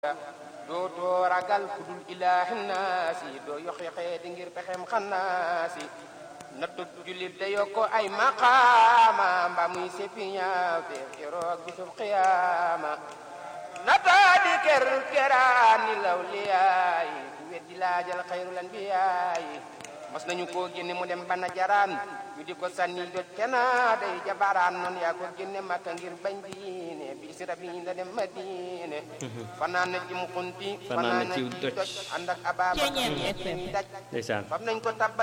dootoo ragal ku dul ilaahi naasi doo yoxi xeeti ngir pexem xannaasi nattu jullit da yokko ay maqaama mba muy seppi ñaaw te keroog bisub xiyaama nataa di ker keraani law liyaayi ku weddi laajal xayrul anbiyaayi mas nañu koo génne mu dem bana jaraan ñu di ko sànni jot kena day jabaraan noonu yaa ko génne makka ngir bañ diine bi si rabi da dem madine fanaan na ci mu xunti fanaan na ci doj ànd ak abaaba daj ndeysaan fam nañ ko tabbal